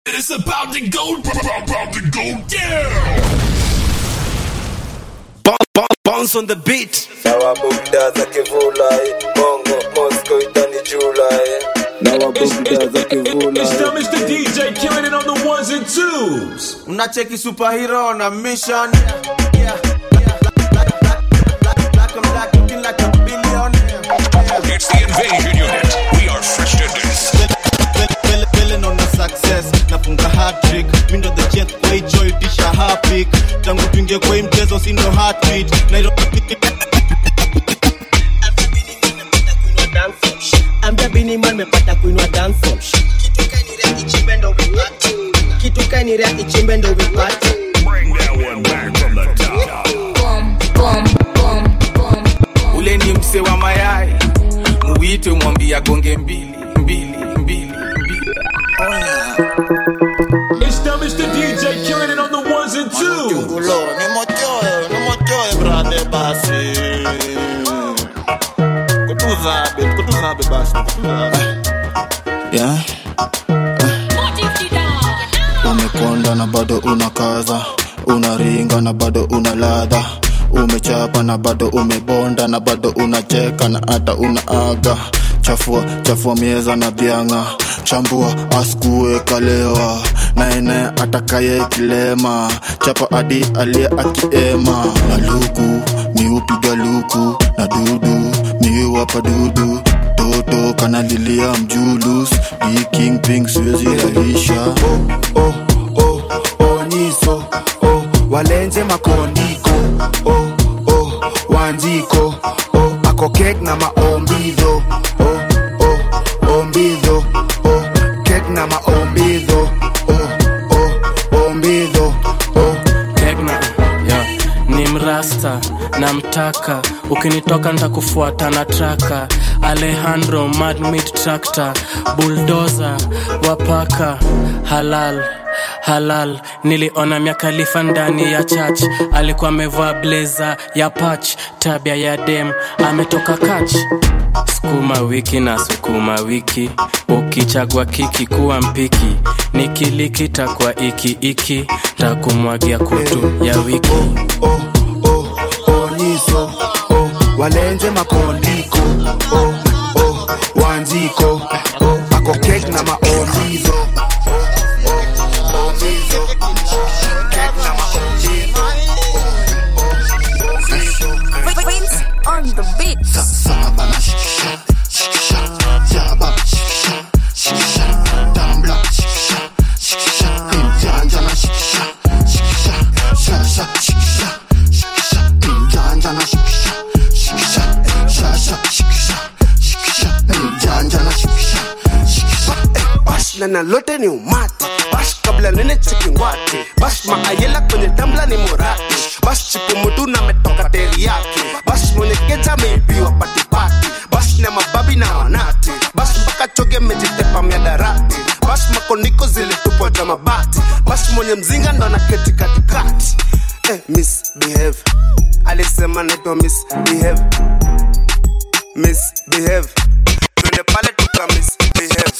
It's about to go, about to go down. Bounce on the beat. Dawa bugda za kivula eh. Bongo Moscow itani jula eh. Dawa bugda za kivula It's eh. still Mr. DJ killing it on the ones and twos. Mnacheki superhero on a mission. Yeah, yeah. Black, black, black, black, and black, looking like a billionaire. Yeah. It's the invasion unit. We are fresh to this. Feeling on a success nafunga hat-trick mindo the jet kwa hicho itisha hapik tangu tuingie kwa hii mchezo sindo heartbeat Nairobi ambia bini man mepata kuinua dancehall kitu kainirea ichimbe ndo vipate Bring that one back from the top. ule ni mse wa mayai muwite mwambia gonge mbili mbili mbili mbili It's still Mr. DJ killing it on the ones and twos. Ulo, ni mochoe, ni mochoe brother basi kutuzabe kutuzabe basi kutuzabe yeah. umekonda na bado unakaza unaringa na bado una ladha umechapa na bado umebonda na bado unacheka na hata unaaga chafua chafua mieza na bianga chambua askue kalewa naene atakaye kilema chapa adi aliye akiema na luku miupiga luku na dudu miwapa dudu toto kanalilia mjulus di king ping siwezi rahisha oh, oh, oh, oh, niso oh, walenze makondiko oh, oh, wanziko oh, akokek na maombidho oh, oh, ombidho oh, kek na maombidho oh, oh, ombidho oh, Tegna, yeah. ni mrasta na mtaka ukinitoka ntakufuata na traka alejandro madmit tractor buldoza wapaka halal halal niliona miakalifa ndani ya church alikuwa amevaa bleza ya pach tabia ya dem ametoka kach sukuma wiki na sukuma wiki ukichagua kiki kuwa mpiki nikiliki takwa iki iki takumwagia kutu ya wiki oh, oh, oh, niso oh, walenze makondiko oh, oh, wanziko oh, akokek na maombidho Prince on the beat. bash na nalote ni umati bash kabla nene chekingwati bash maayela kwenye tambla ni morati bash chipumutu na metoka teri yake bash mwenye keja ameibiwa patipati bash na mababi na wanati bash mpaka choge mejitepa miadarati bash makoniko zilitupwa za mabati bash mwenye mzinga ndo anaketi katikati eh, misbehave alisema naitwa misbehave misbehave twende pale tuka misbehave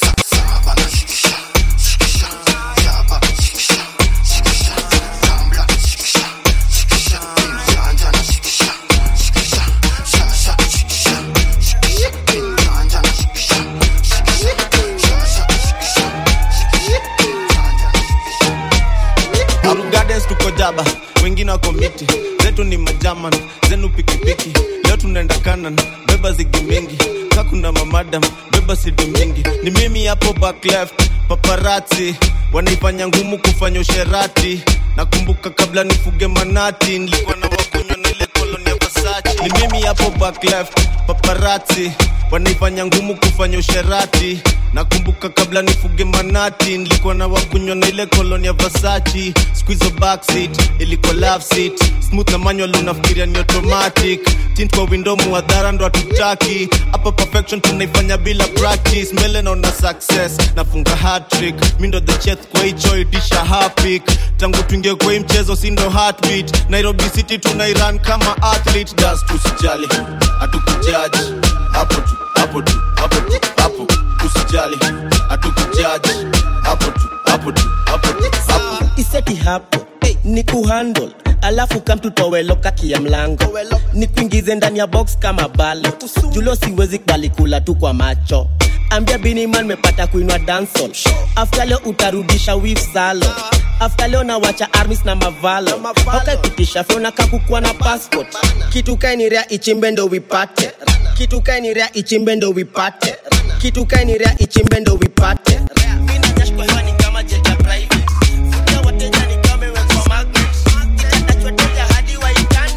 Aru Gardens tuko jaba wengine wako miti zetu ni majaman zenu pikipiki leo tunaenda kanan beba zigi mingi ka kuna mamadam beba sidi mingi ni mimi hapo back left paparati wanaifanya ngumu kufanya usherati nakumbuka kabla nifuge manati nilikuwa na wakunywa na ile koloni ya Versace ni mimi hapo back left paparati wanaifanya ngumu kufanya usherati nakumbuka kabla nifuge manati nilikuwa na wakunywa na ile koloni ya Versace squeeze backseat ilikuwa love seat smooth na manual unafikiria ni automatic tint kwa window muadhara ndo hatutaki hapa perfection tunaifanya bila practice mbele naona success nafunga hat trick mi ndo the chef kwa hicho itisha hapik tangu tuingie kwa hii mchezo si ndo heartbeat Nairobi city tunairan kama athlete das tusijali hatukujaji hapo tu hapo tu hapo tu hapo tusijali hatukujaji hapo tu hapo hapo tu hapo tu hapo iseti hapo ni kuhandle alafu kamtutoweloka kia mlango ni kuingize ndani ya box kama balo julo siwezi kubali kula tu kwa macho ambia biniman mepata kuinwa dansol afta leo utarudisha wif salo afta leo nawacha armis na mavalo haukakitisha feona kakukua na passport kitu kainirea ichimbe ndo wipate kitu kainirea ichimbe ndo wipate kitu kainirea ichimbe ndo wipate Mi najash kwa hewa ni kama jet ya private. Futa wateja ni kama imewekwa magnet. Itatachwa teja hadi waitane.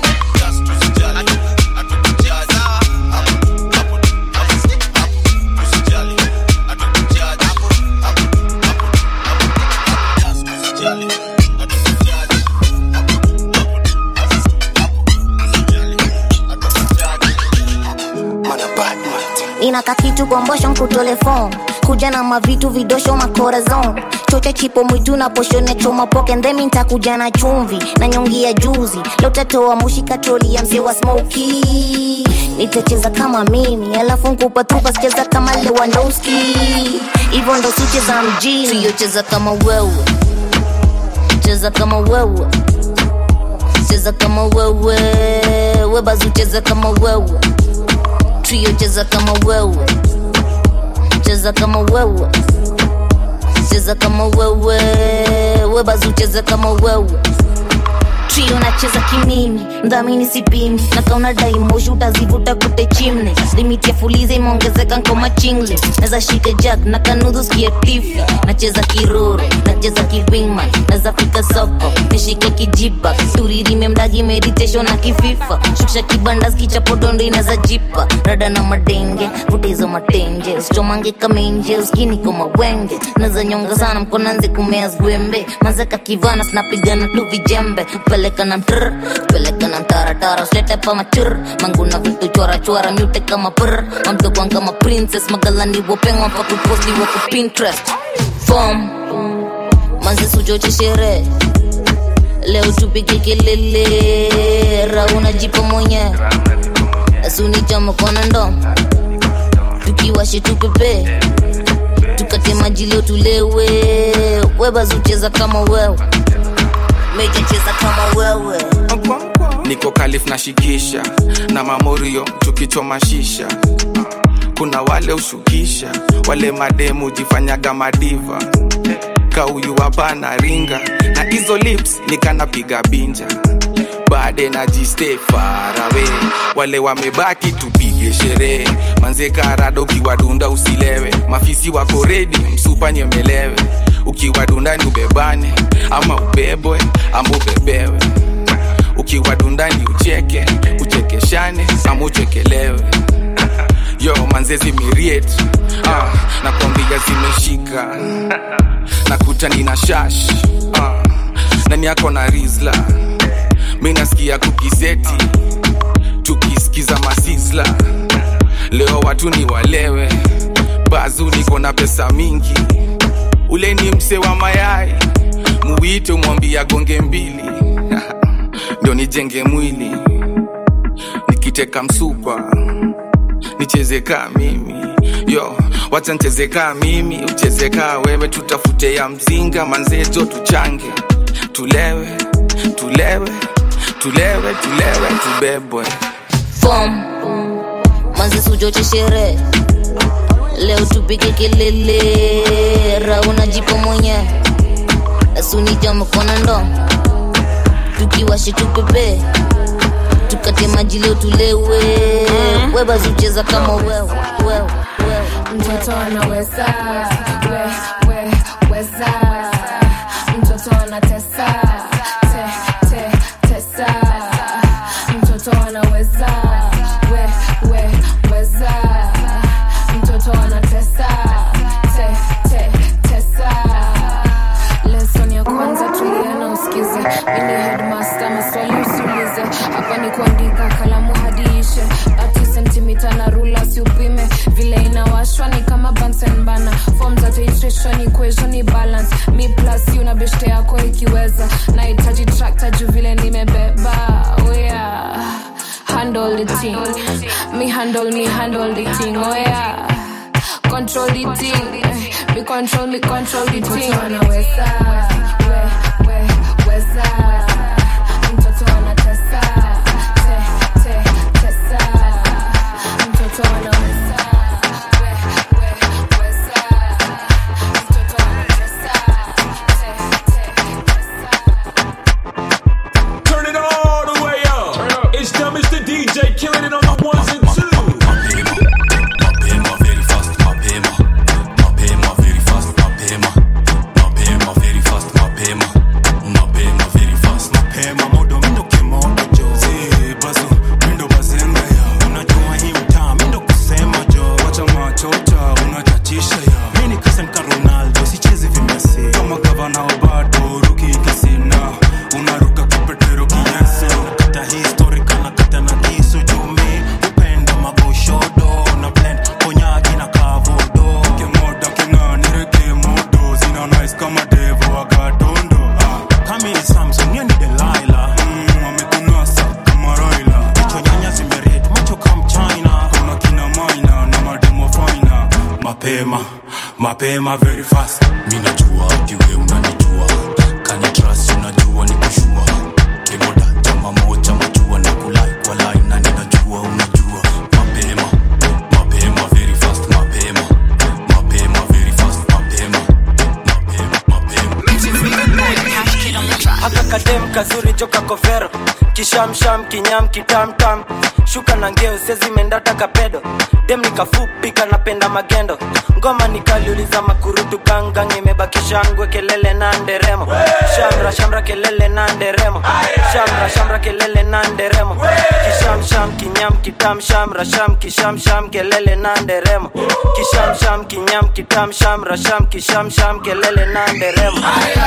nina kakitu kombosho nkutole fom kuja na mavitu vidosho makorazon chocha chipo mwitu na poshone choma poke ndhemi ntakuja na chumvi na nyongi ya juzi leo tatoa mushi katroli ya mzee wa smoki nitacheza kama mimi alafu nkupatupa sicheza kama lewandowski hivyo ndo sicheza mjini siyocheza kama wewe cheza kama wewe cheza kama wewe webazi ucheza kama wewe trio cheza kama wewe cheza kama wewe cheza kama wewe webazi ucheza kama wewe trio nacheza kimimi mdhamini sipimi na kauna daimoshi utazivuta kute chimne limiti ya fuliza imeongezeka nkoma chingle naza shika jack na kanudhu skia tifi nacheza kiroro nacheza kiwingman naza fika soko nishike kijipa turirime mdagi meditation na kififa shukisha kibanda skichapodondo inaza jipa rada na madenge vuta hizo matenje usichomange kamenje uskini koma wenge naza nyonga sana mkonanzi kumea zwembe mazeka kivana sinapigana tu vijembe peleka na mtr peleka na mtaratara slete pa machur manguna vitu chora chora mute kama pr mamtokwan kama princess magalani wopengwa pa kuposti wako pinterest fom manzi suchoche sherehe leo tupige kelele rauna jipa mwenye asunichama kona ndo tukiwashe tupepe tukate maji leo tulewe webazucheza kama wewe mejacheza kama wewe niko kalif na shikisha na mamorio tukichoma shisha kuna wale ushukisha wale mademu jifanyaga madiva kauyu hapana ringa na hizo lips nikanapiga binja baade na jiste farawe wale wamebaki tupige sherehe manze karado ukiwadunda usilewe mafisi wako redi msupa nyemelewe ukiwadunda ni ubebane ama ubebwe ama ubebewe ukiwadundani ucheke uchekeshane ama uchekelewe yo manzezi miriet ah, nakwambia zimeshika nakuta nina shash ah, nani yako na rizla mi nasikia kukiseti tukisikiza masisla leo watu ni walewe bazu niko na pesa mingi ule ni mse wa mayai muwite umwambia gonge mbili ndio nijenge mwili nikiteka msupa nicheze kaa mimi yo wacha ncheze kaa mimi ucheze kaa wewe tutafute ya mzinga manzejo tuchange tulewe tulewe tulewe tulewe tubebwe fom manzi suchoche sherehe leo tupige kelele rauna jipo mwenye asunija mkono ndo tukiwashe tupepe tukate maji leo tulewe webazucheza kama wewe wewe mtoto anaweza we, we, weza mtoto anatesa te, te, tesa mtoto anaweza we, we, weza mtoto anatesa te, te, tesa lesson ya kwanza tulia na usikize mini headmaster maswali usiulize hapa ni kuandika kalamu hadi ishe ati sentimita na rula siupime vile inawashwa ni kama Bunsen bana form za titration equation ni balance mi plus you na beshte yako ikiweza nahitaji tractor juu vile nimebeba oh yeah handle the thing me handle me handle the thing oh yeah control the thing me control me control the thing anaweza mapema very fast mi najua kiwe unanijua kani trust unajua ni kushua kemoda chama moja majua na kulai kwa line na ninajua unajua mapema mapema very fast mapema mapema very fast mapema haka kadem kazuri joka kovero kishamsham kinyam kitamtam shuka na ngeo sezimendata kapedo dem nikafupi kanapenda magendo ngoma nikaliuliza makurutu gangang imebakisha ngwe kelele na nderemo shamra shamra kelele na nderemo shamra shamra kelele na nderemo kishamsham kinyam kitam shamra sham kishamsham kelele na nderemo kishamsham kinyam kitam shamra sham kishamsham kelele na nderemo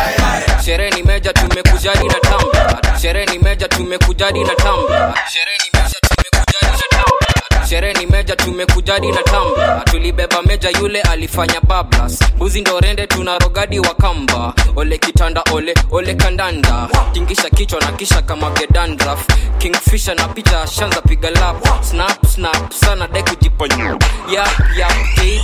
sherehe ni meja tumekujadi na tamba sherehe ni meja tumekujadi na tamba sherehe ni meja tumekujadi na tamba sherehe ni meja tumekujadi na tamba tulibeba meja yule alifanya bablas buzi ndo rende tuna rogadi wa kamba ole kitanda ole ole kandanda tingisha kichwa na kisha kama gedandraf kingfisha na picha shanza piga lap snap snap sana dai kujiponya yap yap hey,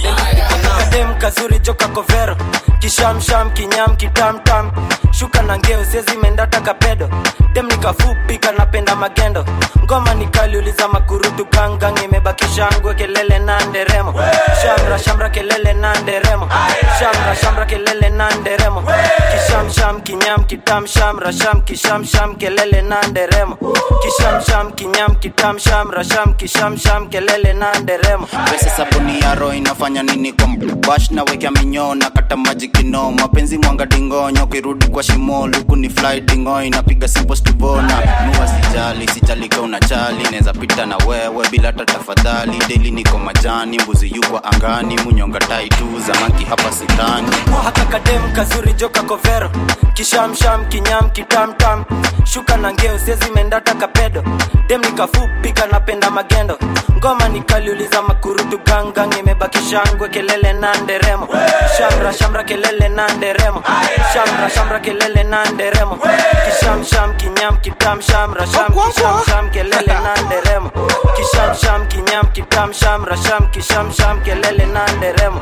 kadem kazuri joka kovero kishamsham kinyam kitamtam shuka na ngeo sezimendata kapedo dem nikafupi kanapenda magendo ngoma nikaliuliza makurutu gangang imebakisha ngwe kelele na nderemo shamra shamra kelele na nderemo shamra shamra kelele na nderemo kishamsham kinyam kitam shamra sham kishamsham kelele na nderemo kishamsham kinyam kitam shamra sham kishamsham kelele na nderemo pesa sabuni ya roho inafanya nini kwa bash na wekea minyoo na kata maji kino mapenzi mwanga dingonyo kirudi kwa shimo luku ni fly dingo inapiga simple stuvona nua sijali sijalika unachali neza pita na wewe bila hata tafadhali deli niko majani mbuzi yukwa angani munyonga tai tu zamaki hapa sitani haka kadem kazuri joka kovero kishamsham kinyam kitamtam shuka na ngeo sezimendata kapedo dem nikafupi kanapenda magendo ngoma nikaliuliza makurutu gangang imebakisha ngwe kelele na nderemo shamra shamra kelele na nderemo shamra shamra kelele na nderemo kishamsham kinyam kitam shamra sham kishamsham kelele na nderemo kishamsham kinyam kitam shamra sham kishamsham kelele na nderemo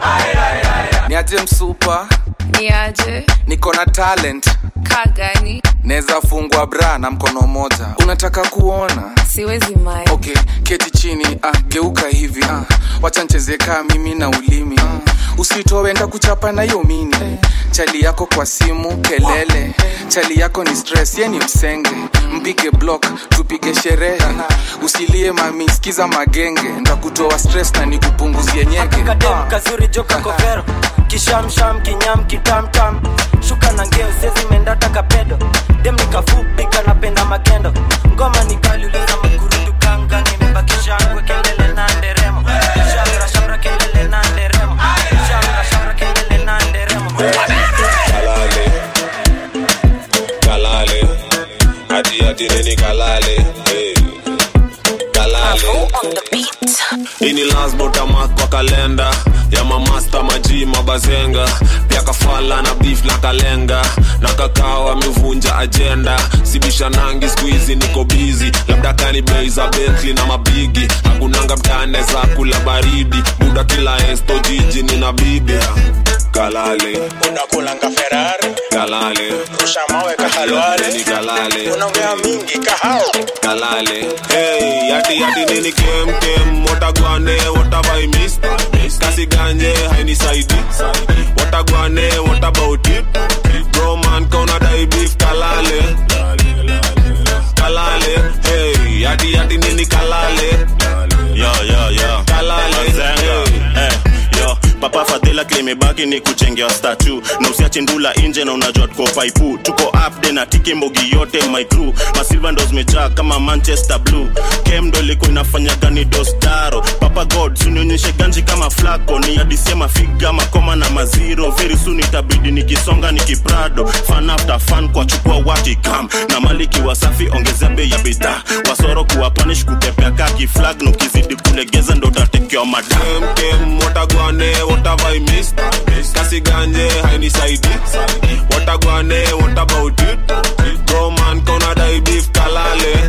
niaje msupa niaje niko na talent kagani naweza fungwa bra na mkono moja unataka kuona siwezi mai okay keti chini ah, geuka hivi ah, wacha ncheze kaa mimi na ulimi ah, usitoe nda kuchapa na hiyo mini chali yako kwa simu kelele chali yako ni stress ye ni msenge mpige block tupige sherehe usilie mami sikiza magenge ndakutoa stress na nikupunguzie nyege kadem kazuri joka kovero kishamsham kinyam kitamtam shuka na ngeo sezimendata kapedo dem nikafupi kanapenda magendo ngoma nikaliuliza makurutu ganga nimebakisha ngwe kelele na nderemo shamra shamra kelele na nderemo shamra shamra kelele na nderemo kalale kalale hati hati nini kalale hey. kalale ini lasbotamak kwa kalenda ya mamasta maji mabazenga pia kafala na beef na kalenga na kakao amevunja ajenda sibisha nangi skuizi niko bizi labda kani bei za betli na mabigi hakunanga mtane za kula baridi buda kila esto jiji nina bibi kalale unakulanga ferari kalale rusha mawe kahalwale ni kalale unaongea mingi kahao kalale hey yati yati nini kem kem watagwane what have I missed kasi ganje hainisaidi watagwane what about it bro man kauna dai beef kalale kalale hey yati yati nini kalale yo yo yo kalale Mazenga. Eh, yo papa fadhila klimebaki ni kuchengea statu na usiache ndula nje na unajua tuko paipu tuko upde na tiki mbogi yote my crew masilva ndo zimejaa kama manchester blue kem ndo ilikuwa inafanya gani dostaro papa god sunionyeshe ganji kama flako ni adisie mafiga makoma na maziro very soon itabidi nikisonga nikiprado fan after fan kwa chukua watikam na maliki wasafi ongezea bei ya bidhaa wasoro kuwa panish kutepea kaki flag na ukizidi kulegeza ndo utatekewa madam kem kem watagwane what have I missed kasi ganje hainisaidi watagwane what about it bro man kauna dai beef kalale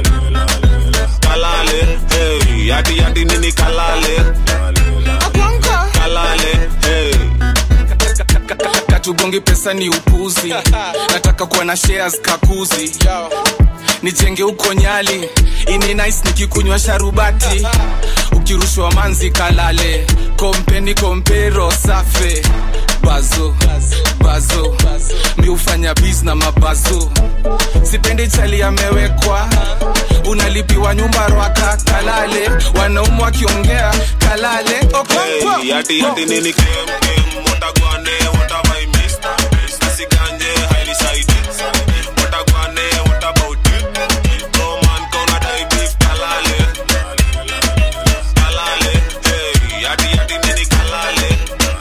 kalale hey yati yati nini kalale kalale hey pesa ni upuzi nataka kuwa na shares kakuzi nijenge huko nyali ini nice nikikunywa sharubati ukirushwa manzi kalale kompeni kompero safe bazo bazo mi hufanya bis na mabazo sipendi chali amewekwa unalipiwa nyumba rwaka kalale wanaumu wakiongea kalale okonkwo Hey, yati yati nini kem kem watagwane what have I missed Nasiganje highly cited watagwane what about it No man gonna die beef kalale kalale hey yati yati nini kalale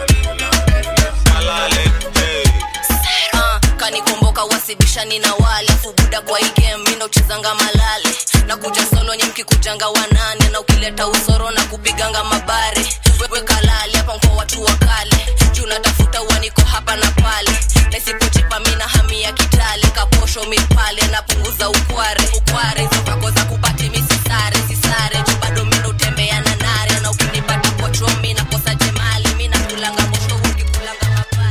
kalale hey Ah, kanikumbuka wasibishani na wale afu buda kwa hii game mi nauchezanga malale na kuja solo nyi mkikujanga wanane na ukileta usoro na kupiganga mabare wewe kalale hapa mko watu wa kale juu natafuta uaniko hapa na pale nasipochipa mi na hami ya kitale kaposho mipale napunguza ukware ukware hizo vako za kupati mi sisare sisare juu bado mi nautembea na nare na ukinipata kwa chomi nakosa jemali mi nakulanga mosho ukikulanga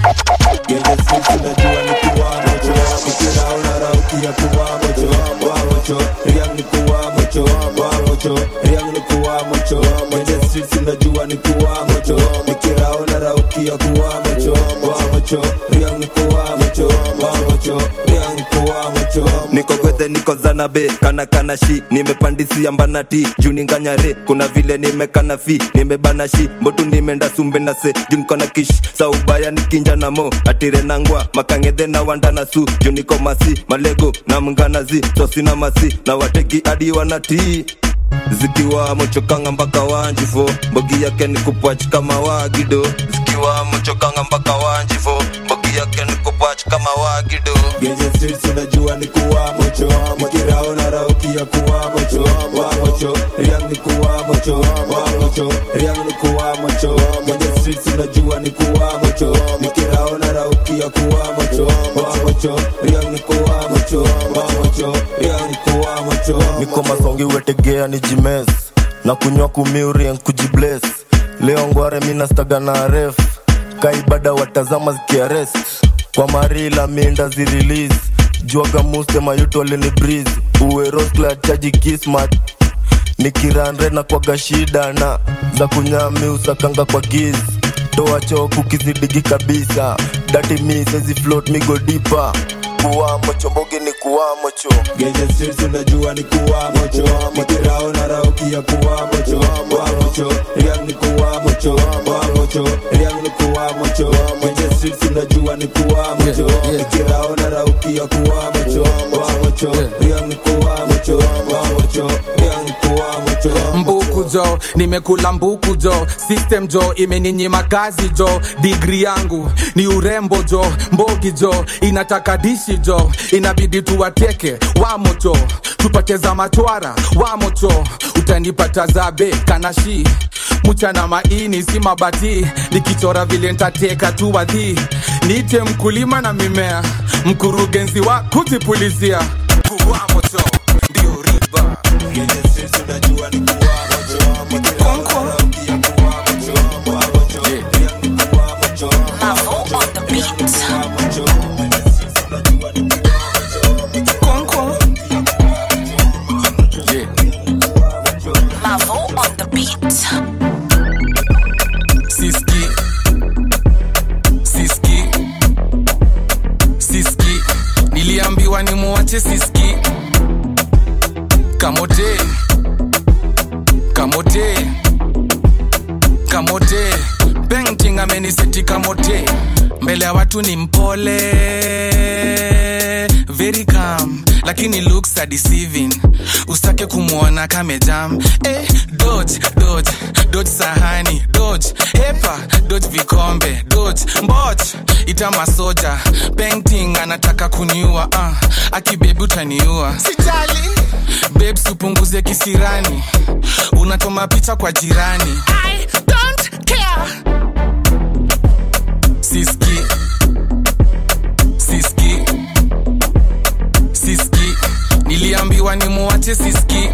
Genge sisi najua ni kuwa mocho Nikira unara ukia kuwa mocho Wa mocho Riang ni kuwa mocho Wa mocho Riang ni kuwa mocho Genge sisi najua ni kuwa mocho Nikira unara ukia kuwa mocho Wa mocho Riang ni kuwa mocho Wa mocho Riang ni kuwa mocho niko gwethe niko zanabe kana kana shi nimepandisia mbanati juu ninganyare kuna vile nimekana fi nimebana shi mbotu nimeenda sumbe na se juu niko na kish saubaya nikinja na mo atire nangwa makangedhe na wanda na su juu niko masi malego na mnganazi sosina masi na wateki hadi wanatii zikiwa mochokanga mpaka wanjifo mbogi yake ni kupwach kama wagido zikiwa mochokanga mpaka wanjifo mbogi yake ni kupwach kama wagido Genje streets unajua ni kuwa mocho Nikira unara ukia kuwa mocho Wa mocho Riang ni kuwa mocho Wa mocho Riang ni kuwa mocho Genje streets unajua ni kuwa mocho Nikira unara ukia kuwa mocho Wa mocho Riang ni kuwa mocho Wa mocho Riang ni kuwa mocho niko masongi wetegea ni jimes na kunywa kumiurien kujibles leo ngware minastaga na ref kaibada watazama zikiarest kwa marila minda zirelease juaga muste mayuto alini breeze uwe rosla chaji kismat nikiranre na kwaga shida na za kunyami usakanga kwa giz toa choku kizidigi kabisa dati mi sezi float migo dipa kuwamo chombogi ni kuwamo cho Genje streets unajua ni kuwa mocho Nikira unara ukia kuwa mocho Wa mocho Riang ni kuwa mocho Wa mocho Riang ni kuwa mocho Genje streets unajua ni kuwa mocho Nikira unara ukia kuwa mocho Wa mocho Riang ni kuwa mocho Wa mocho Riang ni kuwa mocho mbuku jo nimekula mbuku jo system jo imeninyima kazi jo digri yangu ni urembo jo mbogi jo inataka dishi jo inabidi tuwateke wamoto tupate za matwara wamoto utanipata zabe kanashi mchana maini si mabati nikichora vile ntateka tu wadhi niite mkulima na mimea mkurugenzi wa kujipulizia kuwa moto ndio riba siski siski siski niliambiwa nimuache siski kamote kamote kamote painting ameniseti kamote mbele ya watu ni mpole very calm lakini looks are deceiving usitake kumwona kamejam eh, dodge dodge dodge sahani dodge hepa dodge vikombe dodge mbot ita masoja painting anataka kuniua uh, akibebi utaniua sijali babes upunguze kisirani unatoma picha kwa jirani I don't care. siski siski siski niliambiwa nimuache siski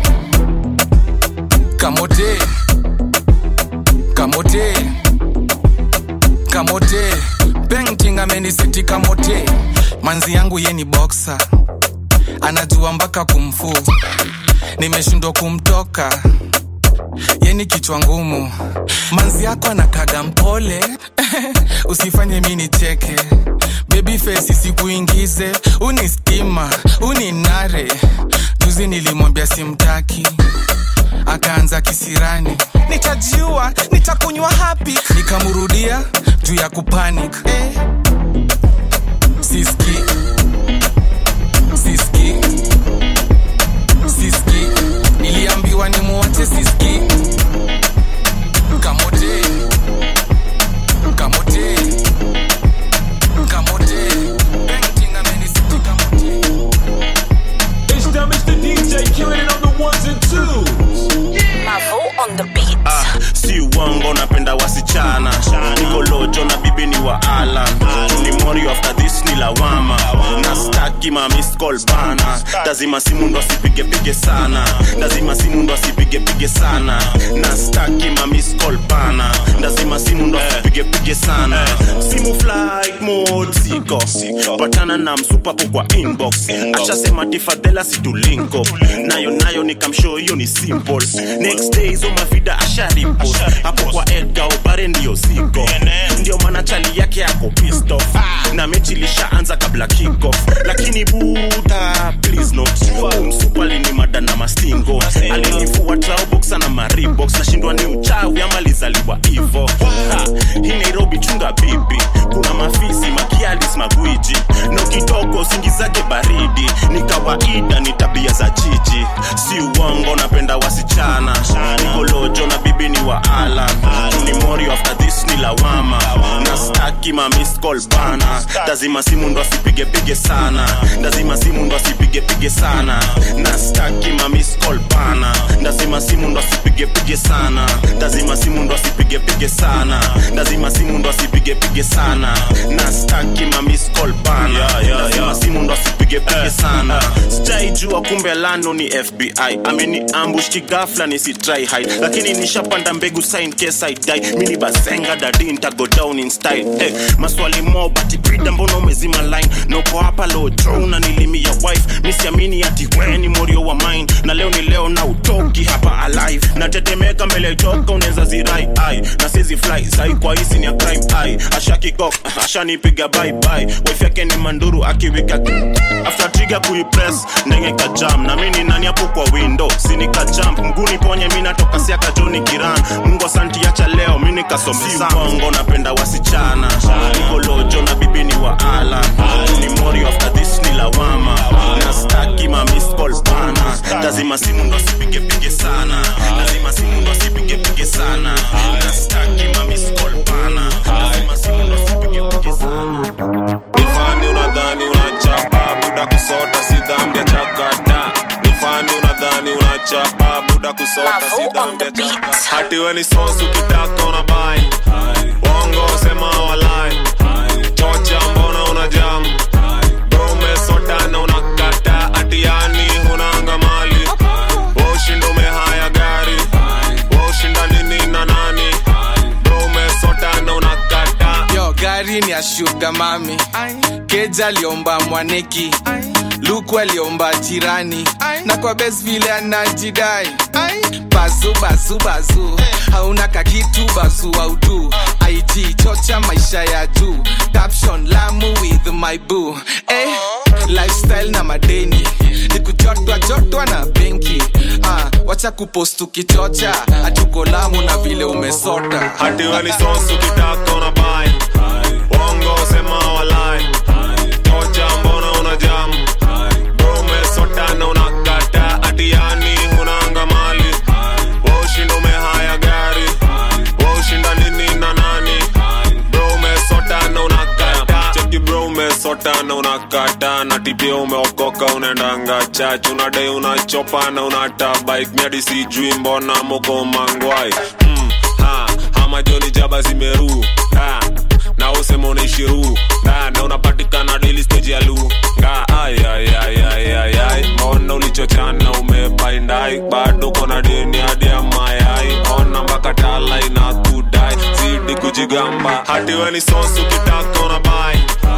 kamote kamote kamote painting ame ameniseti kamote manzi yangu ye ni boksa anajua mpaka kumfu nimeshindwa kumtoka ye ni kichwa ngumu manzi yako anakaga mpole usifanye mi nicheke baby face isikuingize uni stima uni nare juzi nilimwambia simtaki akaanza kisirani nitajiua nitakunywa hapi nikamrudia juu ya kupanic eh. siski siski siski niliambiwa nimuache siski kamote kamote kamote painting amenisiti kamote It's them, it's the DJ killing it on the ones and twos. Mavo on the beat. ah, si uongo napenda wasichana niko lojo na bibi ni wa alan ni mori after this ni lawama na staki ma missed call bana lazima simu ndo asipigepige sana lazima simu ndo asipigepige sana na staki ma missed call bana lazima simu ndo asipigepige sana simu flight mode siko patana na msupapo kwa inbox ashasema tifadhela situlinko nayo nayo nikamshow hiyo ni simple next day hizo mavida asharipo hapo kwa edga obare ndiyo siko ndio maana chali yake yako pissed off na mechi ilishaanza kabla kickoff lakini buda please not umsupa alinimada na mastingo alinifua trauboxa na maribox nashindwa ni uchawi ama lizaliwa hivo Ha, hii nairobi chunga bibi kuna mafisi makialis magwiji no kidogo singizake baridi ni kawaida ni tabia za jiji si uongo napenda wasichana nikolojo na bibi ni wa alan ni mori after this ni lawama na staki ma missed call bana lazima simu ndo asipigepige sana lazima simu ndo asipigepige sana na staki ma missed call bana lazima simu ndo asipigepige sana lazima simu ndo asipigepige sana lazima simu ndo asipigepige sana na staki ma missed call bana lazima simu ndo asipigepige sana sijaijua kumbe lano ni fbi ameni ambush kigafla nisitry hide lakini nishapanda mbegu sign case I die mini basenga dadi ntago down in style hey, maswali mo bati brida mbona umezima line noko hapa low draw na nilimia wife misiamini ati weni morio wa mine na leo ni leo na utoki hapa alive natetemeka mbele toka unaweza zirai ai na sizi fly sai kwa hisi ni ya crime ai ashakikok ashanipiga bye bye wife yake ni manduru akiwika after trigger kuipress ndenge ka jam na mimi ni nani hapo kwa window sinika jump mguni ponye mimi natoka siaka joni kiran mungu asanti acha leo mimi nikasomesa bongo napenda wasichana niko lojo na bibi ni wa ala ni mori after this ni lawama na staki ma miss call bana lazima simu ndo sipige pige sana lazima simu ndo sipige pige sana na staki ma miss call bana lazima simu ndo sipige pige sana nifani unadhani unachapa buda kusota si dhambi ya chakata nifani unadhani unachapa buda kusota si dhambi ya chakata hati we ni sosu ukitaka unabai wongo sema walai chocha mbona una jam bro umesota na unakata ati yani hunanga mali washinda umehaya gari washinda nini na nani bro umesota na unakata yo gari ni ya shuga mami keja aliomba mwaneki luku aliomba jirani na kwa bes vile anajidai bazu bazu bazu hauna kakitu bazu audu it chocha maisha ya juu caption lamu with my boo eh, lifestyle na madeni ni kujotwa jotwa na benki ah, wacha kupost ukichocha hatuko lamu na vile umesota hati we ni sosu ukitaka unabai wongo sema walai chocha mbona una jam bro umesota na unakata ati yani hunanga mali washinda umehaya gari washinda nini na nani bro umesota na unakata cheki bro umesota na unakata na tipia umeokoka unaendanga chach unadai unachopa na unata bike miadi sijui mbona moko mangwai mm, ha, ama joni jaba zimeru ha, na usema unaishiru na, na unapatikana daily stage ya lu nga ay, ay, ay, ay, ay, ay. mbona ulichochana umebaindai bado kona deni hadi ya mayai ona mpaka tala ina kudai zidi kujigamba hati we ni sosu ukitaka unabai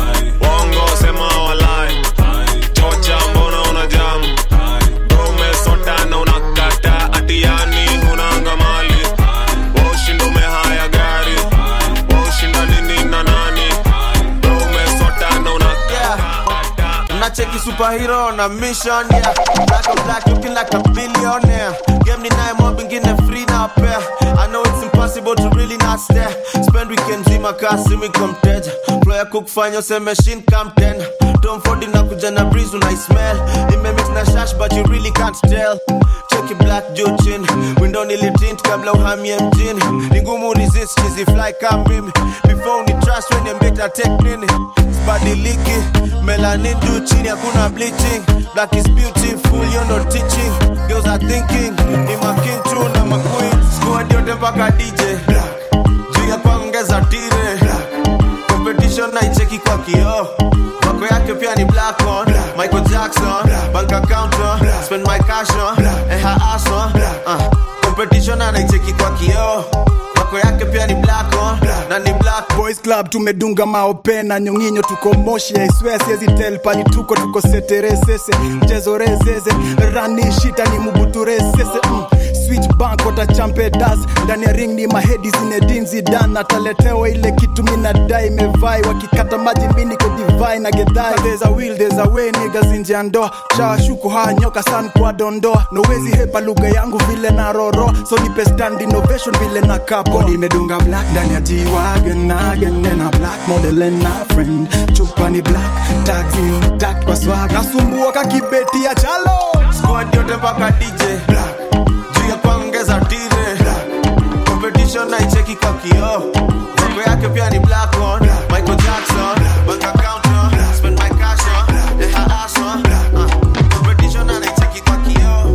nacheki superhero on a mission yeah black on black looking like a billionaire game ni naye mob ingine free na pair i know it's impossible to really not stare spend weekend zima kasi miko mteja flow ya kukufanya useme shin come ten Tom Ford inakuja na breeze unaismell nimemix na shash but you really can't tell cheki black juu chini window nilitint kabla uhamie mjini ni ngumu resist chizi fly kama mimi before ni trust when you make take nini sibadiliki melanin juu chini hakuna bleaching black is beautiful you know teaching girls are thinking ni making tu na maqueen squad yote mpaka DJ juu ya kuongeza tire competition naicheki kwa kioo wako yake pia ni black on Michael Jackson bank account on spend my cash on and her ass on uh, competition anaicheki kwa kioo wako yake pia ni black on na ni black boys club tumedunga maope na nyonginyo tuko moshi aiswea siezi tel pali tuko tuko seteresese mchezo rezeze rani shita ni mubuturesese mm. switch bank watachampedas ndani ya ring ni mahedi zinedinzi dan ataletewa ile kitu minadai imevai wakikata maji miniko divai na gedhai there's a will there's a way niggas nje ya ndoa shawashuku haya nyoka san kwa dondoa nowezi hepa lugha yangu vile na roro so nipe stand innovation vile na kapo nimedunga black ndani ya jiwagen again and a black model and a friend chupa ni black tags in dark kwa swag nasumbua kakibeti ya chalo squad yote mpaka DJ juu ya kuongeza tire competition naicheki kwa kioo mambo yake pia ni black on Michael Jackson bank account on spend my cash on and her ass on uh, competition anaicheki kwa kioo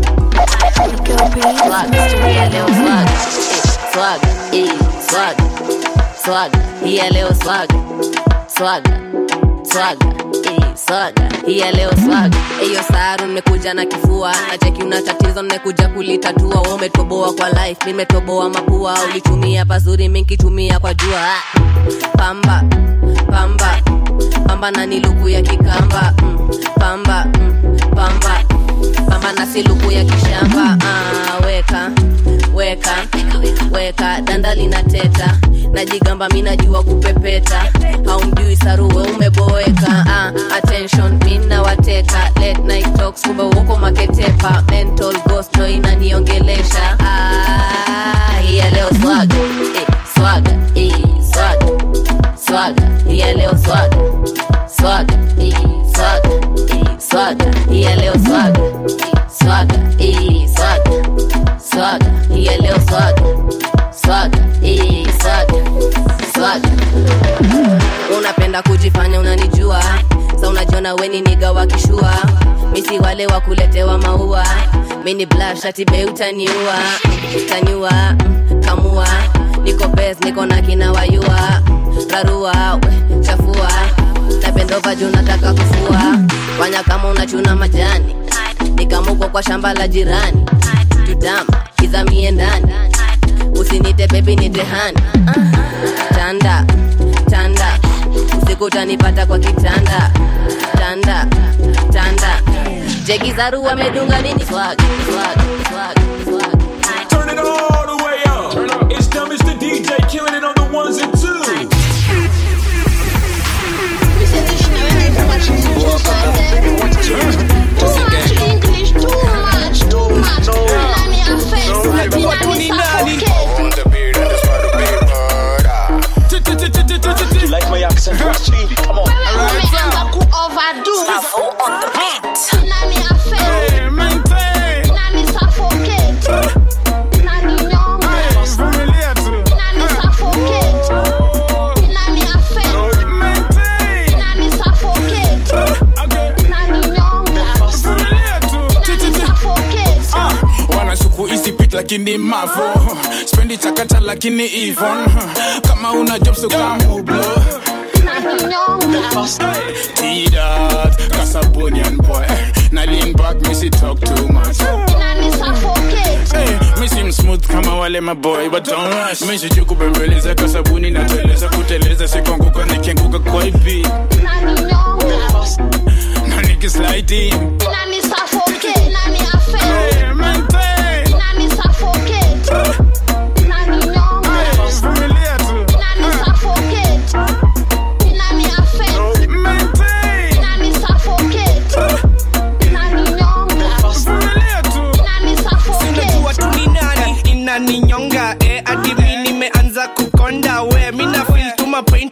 swag eh, swag swag hii ya leo swag swag swag eh, swag hii ya leo swag hiyo saru nimekuja na kifua na cheki una tatizo nimekuja kulitatua wewe umetoboa kwa life nimetoboa mapua ulitumia pazuri minkitumia kwa jua Ah. pamba pamba pamba na ni luku ya kikamba mm, pamba mm, pamba pamba na si luku ya kishamba ah, weka weka weka danda lina teta najigamba mi najua kupepeta haumjui saruwe umeboeka ah, attention mina wateka late night talks kumbe uko maketepa mental ghost ndo inaniongelesha ah, hiya leo swaga eh, swaga eh, swaga swaga hiya leo swaga swaga eh, swaga eh, swaga hiya leo swaga swaga eh, swaga swaga hiya leo swaga swaga eh, swaga swaga unapenda kujifanya unanijua sa unajiona weni niga wakishua misi wale wa kuletewa maua mini blashatibe utaniua taniua mm, kamua niko bes niko na kina wayua rarua we, chafua napendova juu nataka kufua fanya kama unachuna majani nikamuko kwa shamba la jirani tutama kizamie ndani usinite bebi nitehani tanda tanda usiku utanipata kwa kitanda tanda tanda jegizaru amedunga nini swag swag swag swag Turn it all the way up. It's time, Mr. DJ, killing it on the ones and twos. You like my accent? Trust me. Come on. wanashuku isipit lakini mavo spendi chakata lakini ivon kama una job so kamublo tidat kasabonian boy na lean back misi talk too much Hey, mi sim smooth kama wale maboy but don't rush mi sijui kubembeleza kasabuni nateleza kuteleza sikonguka nikianguka kwa ipi na nikisliding Hey, maintain. Vumilia tu. Maintain.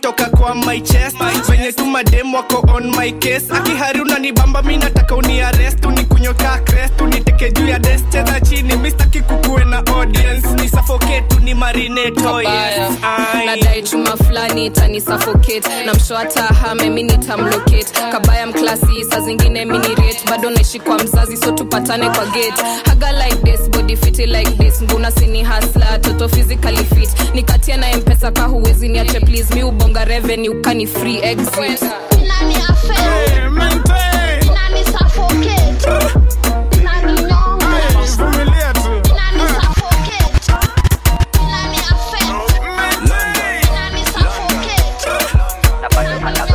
toka kwa my chest venye tu madem wako on my case akihari unanibamba mi nataka uniarest unikunyoka crest uniteke juu ya des cheza chini mistaki kukuwe na audience ni suffocate ni marinate oh yes Ai. nadai chuma fulani itani suffocate na msho hata hame mi nitamlocate kabaya mklasi saa zingine minirate bado naishi kwa mzazi so tupatane kwa gate haga like this body fiti like this nguna sini hasla toto physically fit nikatia na mpesa ka huwezi niache please mi ubonga revenue kani free exit Nani affair? Nani suffocate? Nani nyonga? Nani suffocate? Nani affair? Nani suffocate?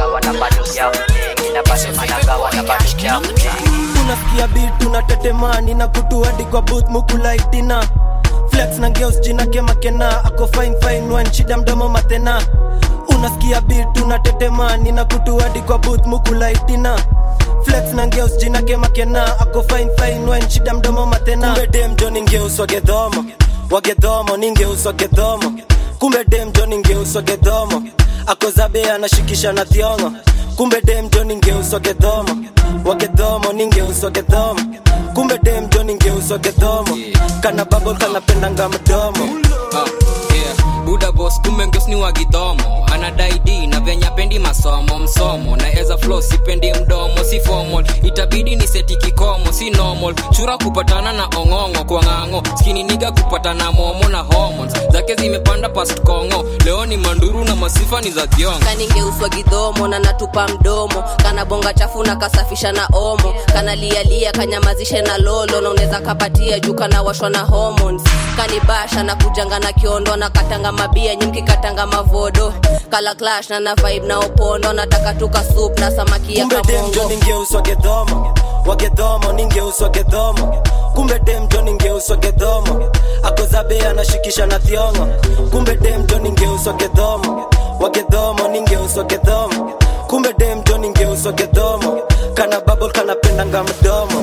unasikia bit unatetemani na kutuadi kwa booth mukulaitina flex na ngeus jina kemakena ako fine fine one shida mdomo matena unasikia bit unatetemani na kutuadi kwa booth mukulaitina flex na ngeus jina kemakena ako fine fine one shida mdomo matena kumbe dem joni ngeus wagedhomo wagedhomo ni ngeus wagedhomo kumbe dem joni ngeus wagedhomo ako zabe anashikisha na thiongo kumbe dem joni ngeus wagedhomo wagedhomo ni ngeus wagedhomo kumbe dem joni ngeus wagedhomo kana babo kanapendanga mdomo Ah, yeah. buda bos kumbe ngeus ni wagidhomo anadai d na venya pendi masomo msomo na eza flo sipendi mdomo si formal itabidi ni seti kikomo si normal chura kupatana na ong'ong'o kwa ng'ang'o skini niga kupatana momo na hormones zake zimepanda past kongo leo ni manduru na masifa ni za thiongo kaningeuswa gidhomo na natupa mdomo kana bonga chafu na kasafisha na omo kana lialia kanyamazishe na lolo na unaweza kapatia juu kana washwa na hormones kanibasha na kujanga na kiondo na katanga mabia nyimki katanga mavodo kala clash na na vibe na opondo nataka tuka soup na samaki ya kumbe dem jo kamongo ningeus wagedhomo wagedhomo ningeus wagedhomo kumbe dem jo ningeus wagedhomo akozabe anashikisha na thiongo kumbe dem jo ningeus wagedhomo wagedhomo ningeus wagedhomo kumbe dem jo ningeus wagedhomo kana babol kanapendanga mdomo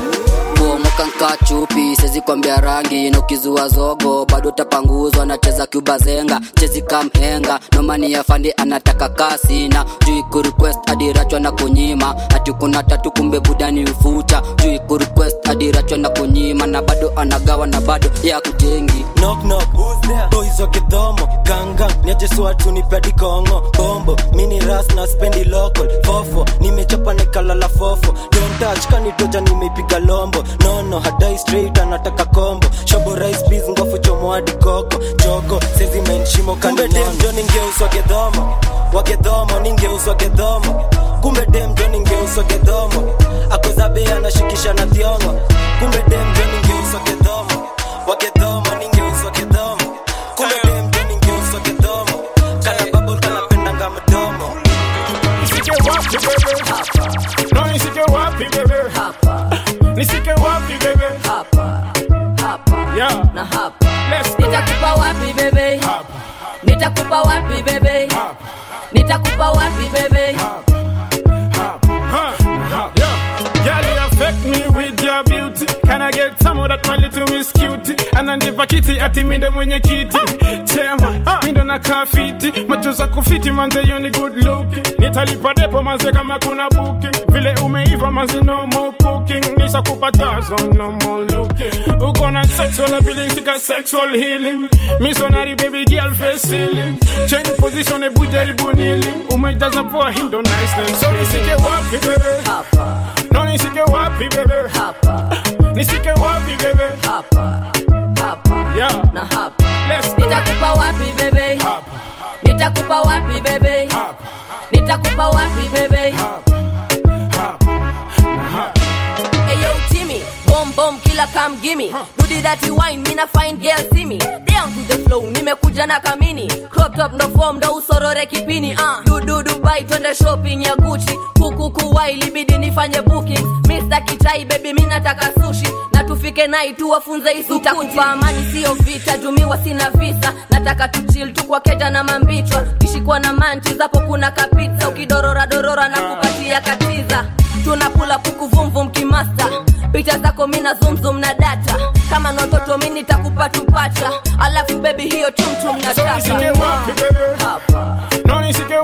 bomokanka chupi sezi kwambia rangi na ukizua zogo bado tapanguzwa nacheza kubazenga chezi kamhenga nomani ya fandi anataka kasi na juu kurequest adirachwa na kunyima ati kuna tatu kumbe budani ufuta juu kurequest adirachwa na kunyima na bado anagawa na bado ya kujengi knock knock boys wa kidhomo ganga niajeswatu nipedi kongo bombo mini ras na spendi local fofo nimechapa nikalala fofo don't touch kanitoja nimeipiga lombo nono hadai straight anataka kombo shobo rice peas ngofu chomo hadi koko jogo sezi menshimo kumbe dem jo ningeuswa gedhomo wagedhomo ningeuswa gedhomo kumbe dem jo ningeuswa gedhomo akozabe anashikisha na thiongo kumbe dem jo ningeuswa gedhomo wagedhomo ningeuswa gedhomo kumbe dem jo ningeuswa gedhomo kana babol kanapendanga mdomo Nisike wapi bebe? No nisike wapi bebe? Nisike wapi bebe? Yeah. na hapa nitakupa wapi bebe nitakupa wapi bebe nitakupa wapi bebe Huh, yeah. Girl, you affect me with your beauty. Can I get some of that, my little miss cutie? Ananipa kiti ati mindo mwenye kiti chema mindo na kafiti macho za kufiti manze you ni good looking nitalipa depo manze kama kuna booking vile umeiva manze no more cooking nishakupa tazo no more looking uko na sexual ability ka sexual healing missionary baby girl face ceiling change position ebu jaribu nili umejaza poa hindo nice so nisike wapi bebe no nisike wapi bebe nisike wapi bebe yeah na hapa nitakupa wapi bebe nitakupa wapi bebe nitakupa wapi bebe Ayo Timmy, bomb bomb killer come gimme. Do the dirty wine, mina fine girl see me. Down to the flow, nimekuja na kamini. Crop top ndo form ndo usorore kipini. Uh. Du du Dubai twende shopping ya Gucci. Kuku kuwai libidi nifanye booking. Mr. Kitai baby mimi nataka sushi. Na tufike nai tu wafunze isukuti. Nitakupa amani sio vita, jumiwa sina visa. Nataka tu chill tu kwa keja na mambichwa. Kishikwa na manchi zapo kuna kapizza. Ukidorora dorora na kupatia katiza tunakula puku vumvum kimasta picha zako mina zumzum na data kama nototo mi nitakupa tupacha alafu bebi hiyo tumtum na So nisike wapi bebe? No nisike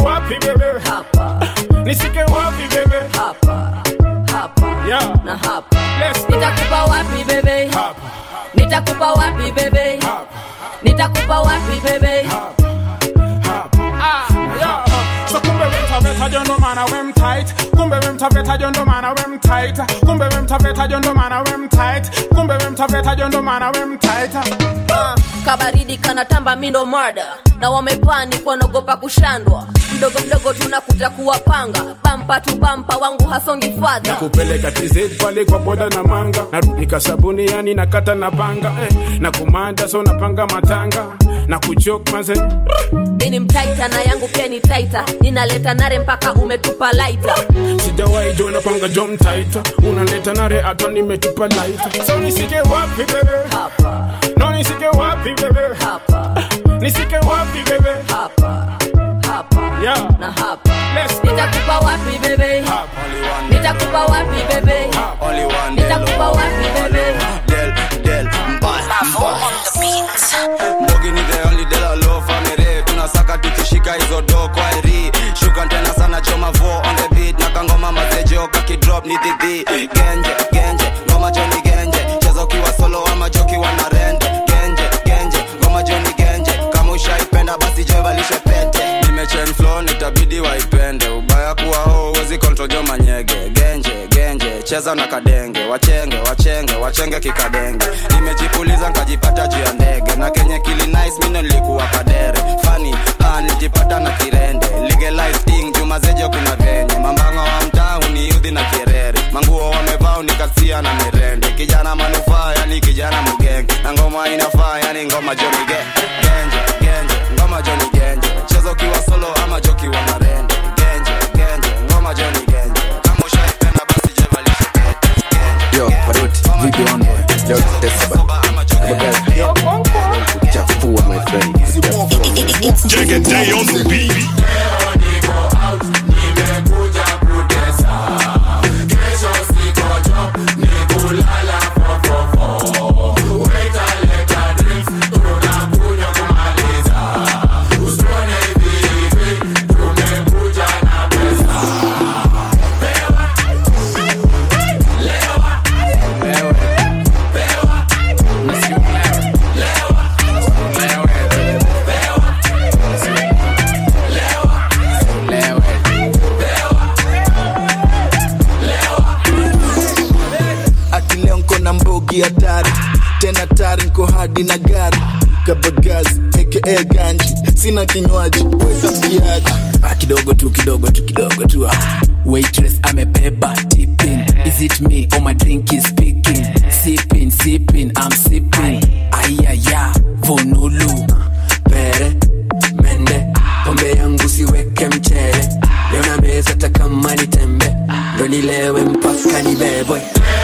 na hapa nitakupa wapi bebe nitakupa wapi bebe nitakupa wapi bebe So kumbe wemtaveta jondo mana wem tight kumbe wemtaveta jondo mana wem tight kumbe wemtaveta jondo mana wem tight kumbe wemtaveta jondo mana wem tight Ah. kabaridi kanatamba mindo mada na wamepani kwanaogopa kushandwa mdogo mdogo tunakuja kuwapanga bampa tu bampa wangu hasongi fadha kupeleka TZ pale kwa boda na manga narudi kasabuni yani nakata na panga eh, na kumanda so napanga matanga na kuchok maze ini mtaita na yangu pia ni taita ninaleta nare mpaka umetupa laita sijawahi jona panga jom taita unaleta nare hata nimetupa laita so nisike wapi bebe no nisike wapi bebe nisike wapi bebe yeah. na hapa nitakupa wapi bebe nitakupa wapi bebe nitakupa wapi bebe mbogi ni the only de la low family tunasaka tukishika hizo do kwa iri shuka tena sana choma vo on the beat na kangoma mazejo kakidrop ni dhidhi genje genje ngoma joni genje cheza ukiwa solo ama joki wana rende genje genje ngoma joni genje kama ushaipenda basi jevalishe pete nimechen flow nitabidi waipende ubaya kuwa ho uwezi control jo manyege genje genje cheza na kadenge wachenge wachenge wachenge kikadenge nimejipuliza nkajipata juu ya ndege na kenye kili nice mino nilikuwa kadere fani ah, nilijipata na kirende legalize thing juma zejo kuna venye mambanga wa mtaa uniudhi na kirere manguo wamevaa unikasia na mirende kijana manufaa yani kijana mugenge na ngoma inafaa yani ngoma joni ge genje genje ngoma joni genje cheza ukiwa solo ama joki wa marende genje genje ngoma joni genje kama ushaipenda basi jevalishe Yo, Paroti, vipi on boy? Leo tutesa ba. Kuchafua my friend. Take a day on the beat. ati leo nko na mbogi hatari tena tari nko hadi na gari kabagazi aka ganji sina kinywaji weka mkiaji Ah, kidogo tu kidogo tu kidogo tu ah. waitress amebeba tipping is it me or my drink is speaking sipping sipping i'm sipping ayaya vonulu pere mende pombe yangu siweke mchele leo na meza takama ni tembe ndo nilewe mpaka nibebwe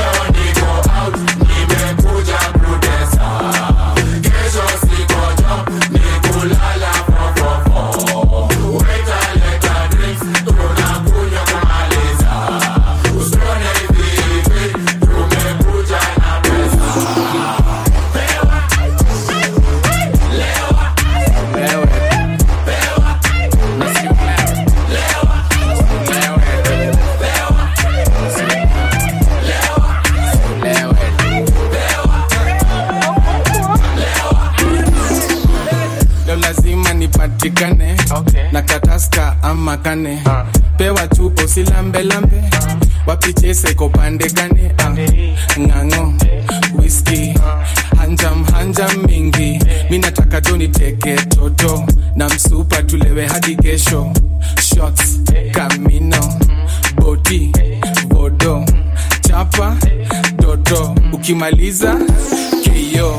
leo lazima nipatikane na kataska ama kane pewa chupo silambelambe wapichese kopande gane Ah, ng'ang'o whisky hanjam hanjam mingi mi nataka jo niteke toto na msupa tulewe hadi kesho shots kamino boti bodo chapa doto ukimaliza keyo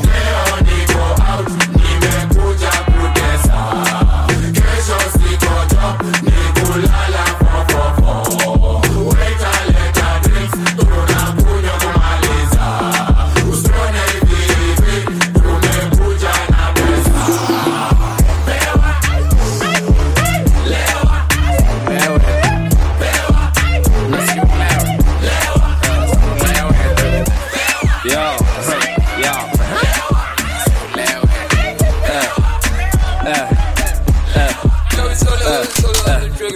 Yo, yo.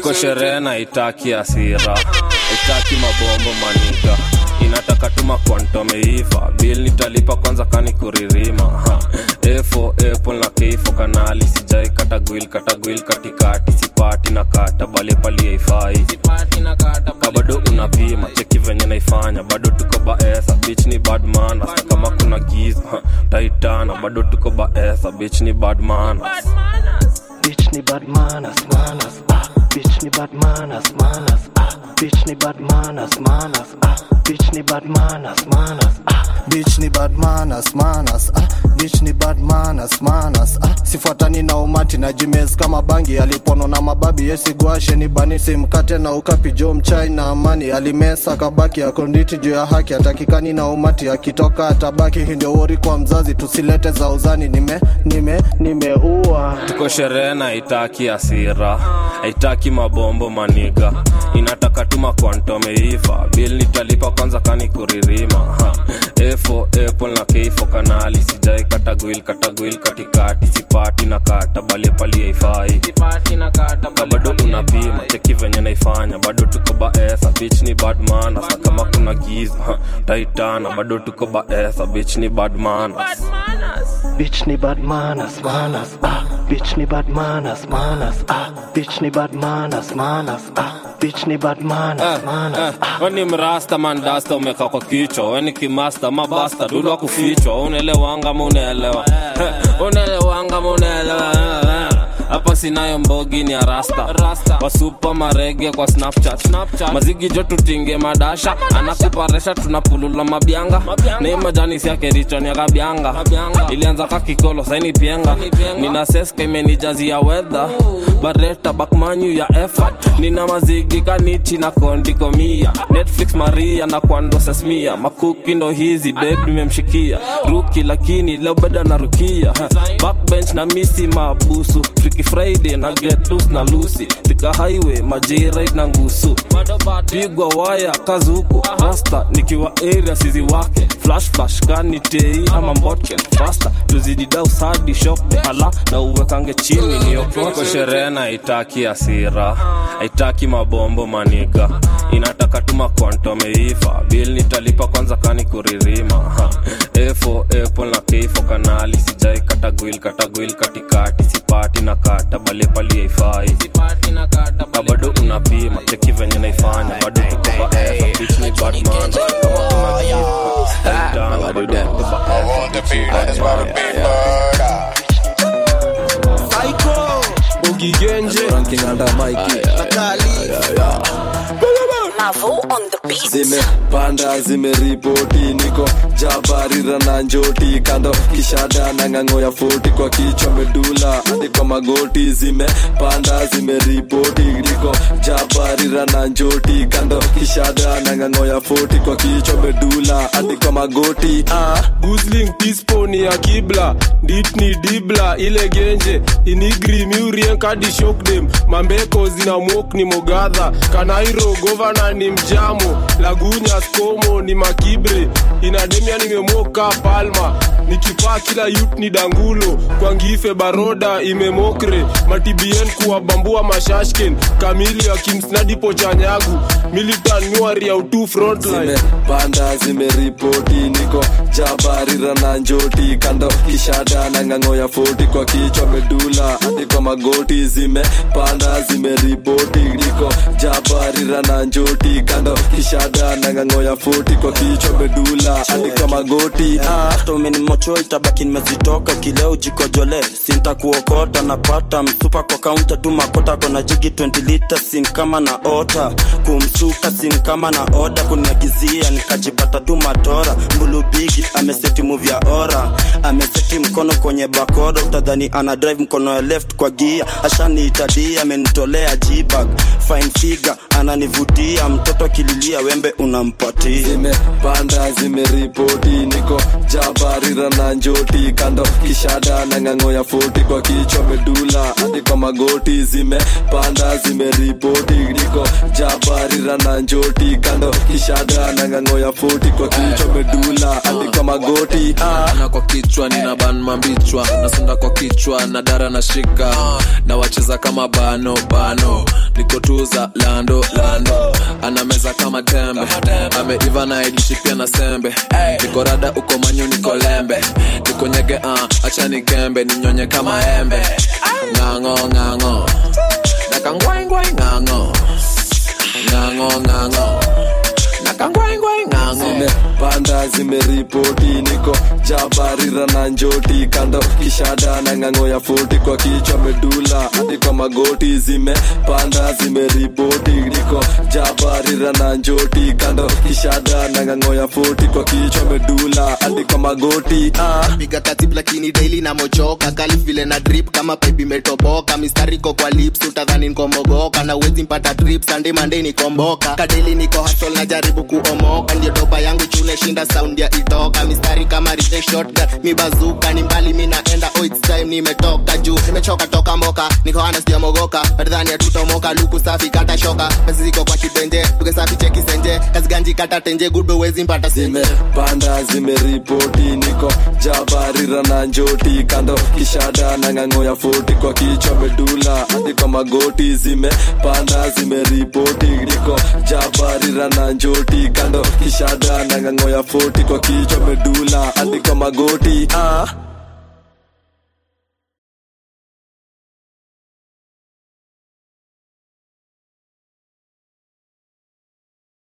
tuko sherehe na itaki asira itaki mabombo maniga inataka tuma kwantomeiva bil nitalipa kwanza kani kuririma Ha. efo apple na keifo kanali sijai katagwil katagwil katikati sipati na kata bale paliaifai ka bado unapima cheki venye naifanya bado tuko baesa bich ni badman hata kama kuna giza ha, taitana bado tuko baesa bich ni badman Bitch ni bad manners, manners, ah. Bitch ni bad manners, manners, ah. Bitch ni bad manners, manners, ah. Bitch ni bad manners, manners, ah. bitch ni bad manners, manners, ah. bitch ni bad manners, manners, ah. sifuatani na umati na jimes kama bangi alipono na mababi yesigwashe ni bani simkate na ukapi jo mchai na amani alimesa kabaki akonditi juu ya haki atakikani na umati akitoka atabaki hii ndio wori kwa mzazi tusilete za uzani nime nime nimeua tuko sherehe na itaki asira haitaki mabombo maniga inataka tuma kwantomeiva bil nitalipa kwanza kani kuririma ha. efo apple na keifo kanali sijai katagwil katagwil katikati sipati na kata bale paliaifai ka bado unapima cheki venye naifanya bado tuko baesa bich ni badman hasa kama kuna giza ha. taitana bado tuko baesa bich ni badman Bitch ni bad manners, manners, ah. Bitch ni bad manners, manners, ah. Bitch ni bad manners, manners, ah. Bitch ni bad manners, manners. weni mrasta mandasta umeka kwa kichwa weni kimasta mabasta dudwa kufichwa unaelewanga munaelewa unaelewanga munaelewa hapa sinayo mbogi ni arasta wasupa marege kwa snapchat, mazigi jo tutinge madasha anakuparesha tunapulula mabyanga ni majani siake richoni ya kabyanga ilianza kakikolo saini pienga nina seska imenijazia wedha bareta bakmanyu ya effort nina mazigi kanichi na kondikomia netflix maria na kwando sesmia makuki ndo hizi beb nimemshikia ruki lakini leo beda na rukia backbench na misi mabusu Freaky friday na get loose na lusi tika highway majirit na ngusu pigwa waya kazuku rasta nikiwa area sizi wake flash flash kani tei ama mbotken fasta tuzidida usadi shop de hala na uwekange chini niyokoke sherehe na itaki asira haitaki mabombo maniga inataka tuma kwantomeiva bil nitalipa kwanza kani kuririma ha. efo apple na keifo kanali sijai katagwil katagwil katikati sipati na kata bale paliaifai ka bado unapima cheki venye naifanya bado tuko baesa bich ni badman kama kuna giza taitana bado tuko baesa bich ni badman Psycho, Boogie Genje, ranking under Mikey. zimepanda zimeripoti niko jabarira na njoti kando kishada na ng'ang'o ya foti kwa kichwa medula hadi kwa magoti zimepanda zimeripoti niko jabarira na njoti kando kishada na ng'ang'o ya foti kwa kichwa medula hadi kwa magoti ah. Gusling tisponi ya kibla ditni dibla ile genje inigri miurien kadi shokdem mambeko zina mwok ni mogadha kanairo govana ni mjamo lagunya skomo ni makibre inademia nimemoka palma nikipaa kila yut ni dangulo kwa ngife baroda imemokre matibien kuwabambua mashashken kamili akimsnadipo chanyagu militan nyuari ya utu frontline zimepanda zimeripoti niko jabarira na njoti kando kishada na ng'ang'o ya foti kwa kichwa medula hadi kwa magoti zimepanda zimeripoti niko jabarira na njoti kando kishada na ng'ang'o ya foti kwa kichwa medula hadi kwa magoti ah. hata umenimocho itabaki nimezitoka kileo jikojole sintakuokota napata msupa kwa kaunta tu makota kona jigi 20 lita sin kama na ota kumsuka sin kama na oda kuniagizia nikajipata tu matora mbulubigi ameseti muvi ya ora ameseti mkono kwenye bakoda utadhani ana drive mkono ya left kwa gia ashaniitadia amenitolea jibag fine figure ananivutia mtoto akililia wembe unampatia zimepanda zimeripoti niko jabarira na njoti kando kishada na ng'ang'o ya foti kwa kichwa medula hadi kwa magoti zimepanda zimeripoti niko jabarira na njoti kando kishada na ng'ang'o ya foti kwa kichwa medula hadi kwa magoti ah. na kwa kichwa nina ban mambichwa nasonda kwa kichwa na dara na shika na wacheza kama bano bano nikotuza lando lando anameza kama tembe ameiva na idishi pia na sembe niko rada uko manyu niko lembe niko nyege uh, acha nikembe ninyonye kama embe ng'ang'o ng'ang'o nakangwaingwai ng'ang'o ng'ang'o ng'ang'o nakangwaingwai ng'ang'o zimepanda zimeripoti niko jabarira na njoti kando kishada na ng'ang'o ya foti kwa kichwa medula hadi kwa magoti zimepanda zimeripoti niko jabarira na njoti kando kishada na ng'ang'o ya foti kwa kichwa medula hadi kwa magoti ah. piga katib lakini daily na mochoka kali vile na drip kama pipe imetoboka mistari ko kwa lips utadhani nikomogoka na uwezi mpata trip sunday monday nikomboka kadeli niko hustle na jaribu kuomoka ndio doba yangu chune shinda sound ya itoka mistari kama rite shotgun mi bazuka ni mbali mi naenda oh it's time nimetoka juu nimechoka toka mboka niko ana sijamogoka badhani atutomoka luku safi kata shoka pesa ziko kwa kibenje tuge safi cheki senje kazi ganji kata tenje good uwezi mpata senje zimepanda zimeripoti niko jabarira na njoti kando kishada na ng'ang'o ya foti kwa kichwa medula hadi kwa magoti zimepanda zimeripoti niko jabarira na njoti kando kishada na ng'ang'o ya foti kwa kichwa medula hadi kwa magoti ah.